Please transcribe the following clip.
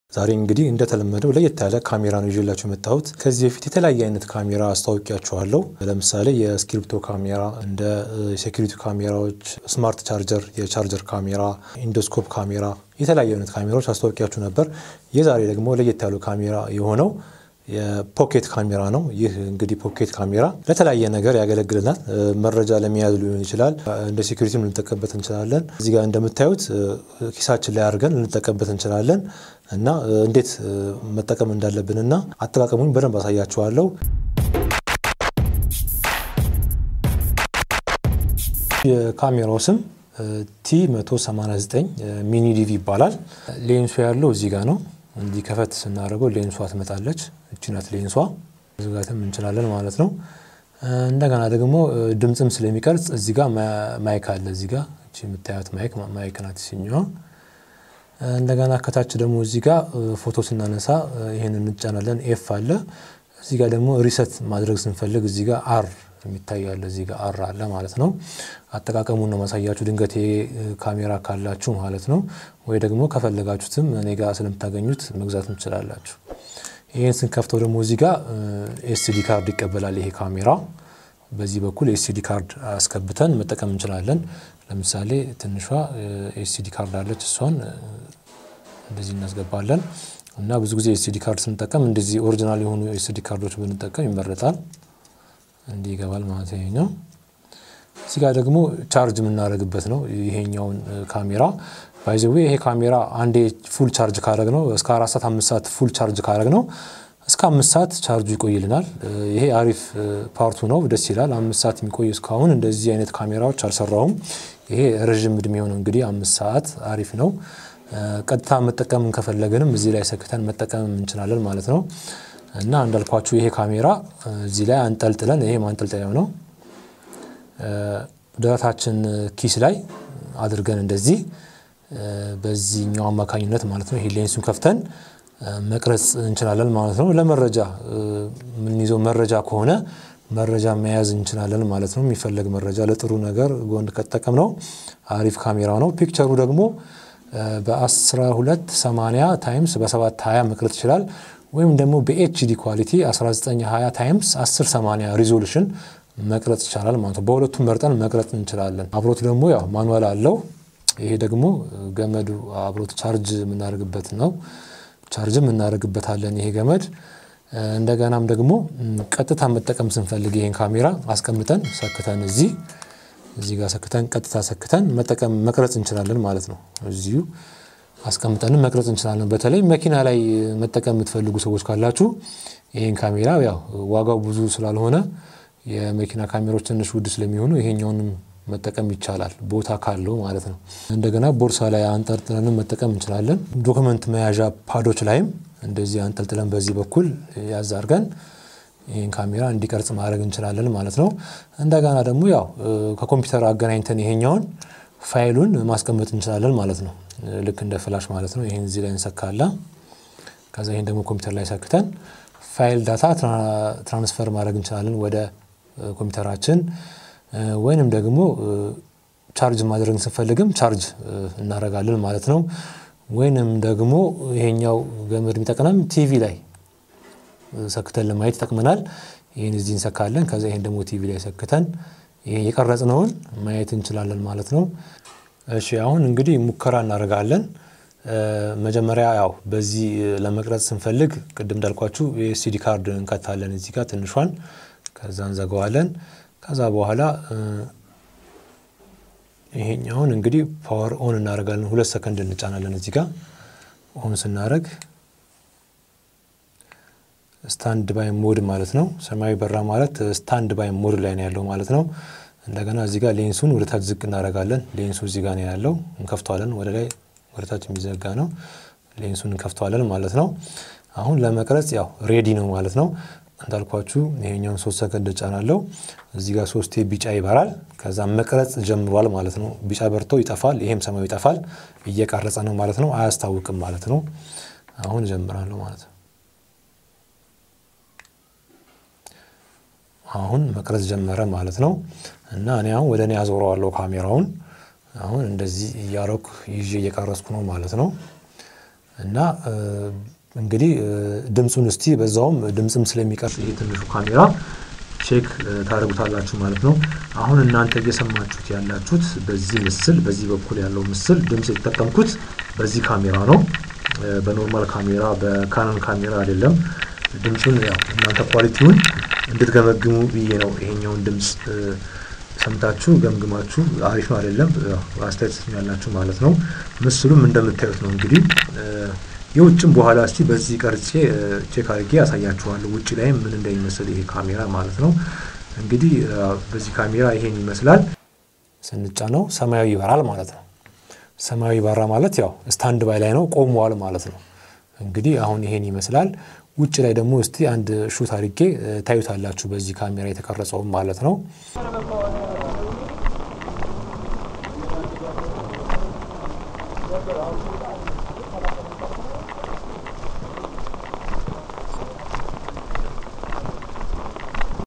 ዛሬ እንግዲህ እንደተለመደው ለየት ያለ ካሜራ ነው ይዤላችሁ የመጣሁት። ከዚህ በፊት የተለያየ አይነት ካሜራ አስታውቂያችኋለሁ። ለምሳሌ የስክሪፕቶ ካሜራ፣ እንደ ሴኩሪቲ ካሜራዎች፣ ስማርት ቻርጀር፣ የቻርጀር ካሜራ፣ ኢንዶስኮፕ ካሜራ፣ የተለያዩ አይነት ካሜራዎች አስታውቂያችሁ ነበር። የዛሬ ደግሞ ለየት ያሉ ካሜራ የሆነው የፖኬት ካሜራ ነው። ይህ እንግዲህ ፖኬት ካሜራ ለተለያየ ነገር ያገለግልናል። መረጃ ለመያዝ ሊሆን ይችላል። እንደ ሴኩሪቲም ልንጠቀምበት እንችላለን። እዚህ ጋር እንደምታዩት ኪሳችን ላይ አድርገን ልንጠቀምበት እንችላለን እና እንዴት መጠቀም እንዳለብንና አጠቃቀሙን በደንብ አሳያችኋለሁ። የካሜራው ስም ቲ 189 ሚኒ ዲቪ ይባላል። ሌንሱ ያለው እዚህ ጋር ነው። እንዲህ ከፈት ስናደርገው ሌንሷ ትመጣለች። እቺ ናት ሌንሷ። መዝጋትም እንችላለን ማለት ነው። እንደገና ደግሞ ድምፅም ስለሚቀርጽ እዚህ ጋር ማይክ አለ። እዚህ ጋር እቺ የምታዩት ማይክ ማይክ ናት ሲኛዋ። እንደገና ከታች ደግሞ እዚህ ጋር ፎቶ ስናነሳ ይህን እንጫናለን። ኤፍ አለ። እዚህ ጋር ደግሞ ሪሰት ማድረግ ስንፈልግ እዚህ ጋር አር የሚታይ አለ። እዚህ ጋር አር አለ ማለት ነው። አጠቃቀሙን ነው ማሳያችሁ፣ ድንገት ካሜራ ካላችሁ ማለት ነው። ወይ ደግሞ ከፈለጋችሁትም እኔ ጋር ስለምታገኙት መግዛት ትችላላችሁ። ይህን ስንከፍተው ደግሞ እዚህ ጋር ኤስዲ ካርድ ይቀበላል ይሄ ካሜራ። በዚህ በኩል ኤስዲ ካርድ አስገብተን መጠቀም እንችላለን። ለምሳሌ ትንሿ ኤስዲ ካርድ አለች፣ እሷን እንደዚህ እናስገባለን እና ብዙ ጊዜ ኤስዲ ካርድ ስንጠቀም እንደዚህ ኦሪጂናል የሆኑ ኤስዲ ካርዶች ብንጠቀም ይመረጣል። እንዲህ ይገባል ማለት ነው። እዚህ ጋር ደግሞ ቻርጅ የምናደርግበት ነው ይሄኛውን ካሜራ ባይዘዌ ይሄ ካሜራ አንዴ ፉል ቻርጅ ካረግ ነው እስከ አራት ሰዓት አምስት ሰዓት ፉል ቻርጅ ካረግ ነው እስከ አምስት ሰዓት ቻርጁ ይቆይልናል። ይሄ አሪፍ ፓርቱ ነው፣ ደስ ይላል። አምስት ሰዓት የሚቆይ እስካሁን እንደዚህ አይነት ካሜራዎች አልሰራውም። ይሄ ረዥም እድሜ የሆነው እንግዲህ አምስት ሰዓት አሪፍ ነው። ቀጥታ መጠቀም ከፈለግንም እዚህ ላይ ሰክተን መጠቀም እንችላለን ማለት ነው። እና እንዳልኳችሁ ይሄ ካሜራ እዚህ ላይ አንጠልጥለን ይሄ ማንጠልጠያው ነው ደረታችን ኪስ ላይ አድርገን እንደዚህ በዚህኛው አማካኝነት ማለት ነው ይሄ ሌንሱን ከፍተን መቅረጽ እንችላለን ማለት ነው። ለመረጃ የምንይዘው መረጃ ከሆነ መረጃ መያዝ እንችላለን ማለት ነው። የሚፈለግ መረጃ ለጥሩ ነገር ጎን ከተጠቀም ነው አሪፍ ካሜራ ነው። ፒክቸሩ ደግሞ በ1280 ታይምስ በ720 መቅረጽ ይችላል። ወይም ደግሞ በኤችዲ ኳሊቲ 1920 ታይምስ 1080 ሪዞሉሽን መቅረጽ ይቻላል ማለት ነው። በሁለቱም መርጠን መቅረጽ እንችላለን። አብሮት ደግሞ ያው ማኑዋል አለው። ይሄ ደግሞ ገመዱ አብሮት ቻርጅ የምናደርግበት ነው። ቻርጅም እናደርግበታለን ይሄ ገመድ። እንደገናም ደግሞ ቀጥታ መጠቀም ስንፈልግ ይሄን ካሜራ አስቀምጠን ሰክተን እዚህ እዚህ ጋር ሰክተን ቀጥታ ሰክተን መጠቀም መቅረጽ እንችላለን ማለት ነው። እዚሁ አስቀምጠንም መቅረጽ እንችላለን። በተለይ መኪና ላይ መጠቀም የምትፈልጉ ሰዎች ካላችሁ ይህን ካሜራ ያው ዋጋው ብዙ ስላልሆነ የመኪና ካሜራዎች ትንሽ ውድ ስለሚሆኑ ይሄኛውንም መጠቀም ይቻላል፣ ቦታ ካለው ማለት ነው። እንደገና ቦርሳ ላይ አንጠልጥለንም መጠቀም እንችላለን። ዶክመንት መያዣ ፓዶች ላይም እንደዚህ አንጠልጥለን በዚህ በኩል ያዝ አድርገን ይህን ካሜራ እንዲቀርጽ ማድረግ እንችላለን ማለት ነው። እንደገና ደግሞ ያው ከኮምፒውተር አገናኝተን ይሄኛውን ፋይሉን ማስቀመጥ እንችላለን ማለት ነው። ልክ እንደ ፍላሽ ማለት ነው። ይህን እዚህ ላይ እንሰካለን። ከዛ ይህን ደግሞ ኮምፒውተር ላይ ሰክተን ፋይል ዳታ ትራንስፈር ማድረግ እንችላለን ወደ ኮምፒውተራችን ወይንም ደግሞ ቻርጅ ማድረግ ስንፈልግም ቻርጅ እናደርጋለን ማለት ነው። ወይንም ደግሞ ይሄኛው ገመድ የሚጠቅመን ቲቪ ላይ ሰክተን ለማየት ይጠቅመናል። ይህን እዚህ እንሰካለን። ከዛ ይህን ደግሞ ቲቪ ላይ ሰክተን ይሄ የቀረጽነውን ማየት እንችላለን ማለት ነው። እሺ አሁን እንግዲህ ሙከራ እናደርጋለን። መጀመሪያ ያው በዚህ ለመቅረጽ ስንፈልግ ቅድም እንዳልኳችሁ የኤስዲ ካርድ እንከታለን እዚህ ጋር ትንሿን፣ ከዛ እንዘጋዋለን። ከዛ በኋላ ይሄኛውን እንግዲህ ፓወር ኦን እናደርጋለን። ሁለት ሰከንድ እንጫናለን እዚህ ጋር ኦን ስናደርግ ስታንድ ባይ ሞድ ማለት ነው። ሰማያዊ በራ ማለት ስታንድ ባይ ሞድ ላይ ነው ያለው ማለት ነው። እንደገና እዚህ ጋር ሌንሱን ወደ ታች ዝቅ እናደርጋለን። ሌንሱ እዚህ ጋር ነው ያለው፣ እንከፍተዋለን። ወደ ላይ ወደ ታች የሚዘጋ ነው። ሌንሱን እንከፍተዋለን ማለት ነው። አሁን ለመቅረጽ ያው ሬዲ ነው ማለት ነው። እንዳልኳችሁ ይሄኛውን ሶስት ሰከንድ ጫናለው። እዚህ ጋር ሶስቴ ቢጫ ይበራል። ከዛ መቅረጽ ጀምሯል ማለት ነው። ቢጫ በርቶ ይጠፋል። ይሄም ሰማያዊ ይጠፋል። እየቀረጸ ነው ማለት ነው። አያስታውቅም ማለት ነው። አሁን እጀምራለሁ ማለት ነው። አሁን መቅረጽ ጀመረ ማለት ነው። እና እኔ አሁን ወደ እኔ አዞረዋለሁ ካሜራውን። አሁን እንደዚህ እያረኩ ይዤ እየቀረጽኩ ነው ማለት ነው። እና እንግዲህ ድምፁን እስቲ በዛውም ድምፅም ስለሚቀርጽ ይሄ ትንሹ ካሜራ ቼክ ታደርጉታላችሁ ማለት ነው። አሁን እናንተ እየሰማችሁት ያላችሁት በዚህ ምስል በዚህ በኩል ያለው ምስል ድምፅ የተጠቀምኩት በዚህ ካሜራ ነው። በኖርማል ካሜራ በካኖን ካሜራ አይደለም። ድምፁን ያው እናንተ ኳሊቲውን እንድትገመግሙ ብዬ ነው ይሄኛውን ድምፅ ሰምታችሁ ገምግማችሁ አሪፍ ነው አይደለም አስተያየት ያላችሁ ማለት ነው። ምስሉም እንደምታዩት ነው እንግዲህ የውጭም በኋላ እስቲ በዚህ ቀርጬ ቼክ አድርጌ ያሳያችኋለሁ። ውጭ ላይም ምን እንደሚመስል ይሄ ካሜራ ማለት ነው። እንግዲህ በዚህ ካሜራ ይሄን ይመስላል። ስንጫነው ሰማያዊ ይበራል ማለት ነው። ሰማያዊ በራ ማለት ያው ስታንድ ባይ ላይ ነው ቆመዋል ማለት ነው። እንግዲህ አሁን ይሄን ይመስላል። ውጭ ላይ ደግሞ እስቲ አንድ ሹት አድርጌ ታዩታላችሁ በዚህ ካሜራ የተቀረጸውም ማለት ነው።